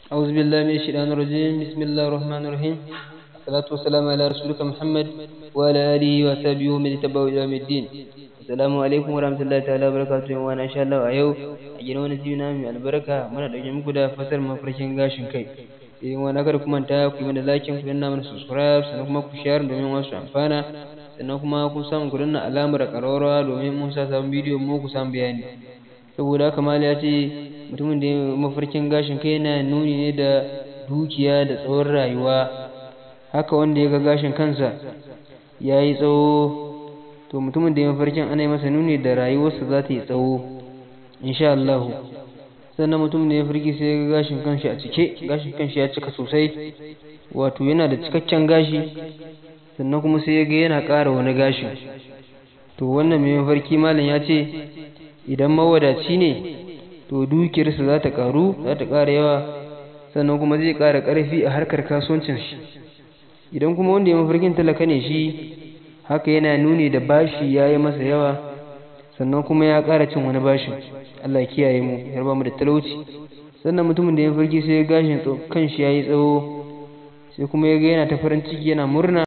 أعوذ بالله من الشيطان الرجيم بسم الله الرحمن الرحيم الصلاة والسلام على رسولك محمد وعلى آله وصحبه ومن تبعه إلى يوم الدين السلام عليكم ورحمة الله تعالى وبركاته وأنا إن شاء الله أيو أجينا ونسينا من البركة من الأجمع كده فسر مفرشين غاشن كي idan wani kada kuma ta ku yi mana lakin ku danna mana subscribe sannan kuma ku share domin wasu amfana sannan kuma kun samu ku danna alamar ƙararrawa domin mun sa sabon bidiyo mu ku samu bayani saboda haka mali ya ce mutumin da mafarkin gashin kai yana nuni ne da dukiya da tsawon rayuwa haka wanda ya ga gashin kansa ya yi tsawo to mutumin da ya mafarkin ana yi masa nuni da rayuwarsa za ta yi tsawo insha Allah sannan mutum da ya firgi sai ya ga gashin kanshi a cike gashin kanshi ya cika sosai wato yana da cikakken gashi sannan kuma sai ya ga yana ƙara wani gashin to wannan mai mafarki malam ya ce idan mawadaci ne to dukiyarsa za ta ƙaru za ta ƙara yawa sannan kuma zai ƙara ƙarfi a harkar kasuwancin shi idan kuma wanda ya mafarkin talaka ne shi haka yana nuni da bashi ya yi masa yawa sannan kuma ya ƙara cin wani bashin Allah ya kiyaye mu ya raba mu da talauci sannan mutumin da ya farki sai gashin kan shi yayi tsawo sai kuma ya ga yana ta farin ciki yana murna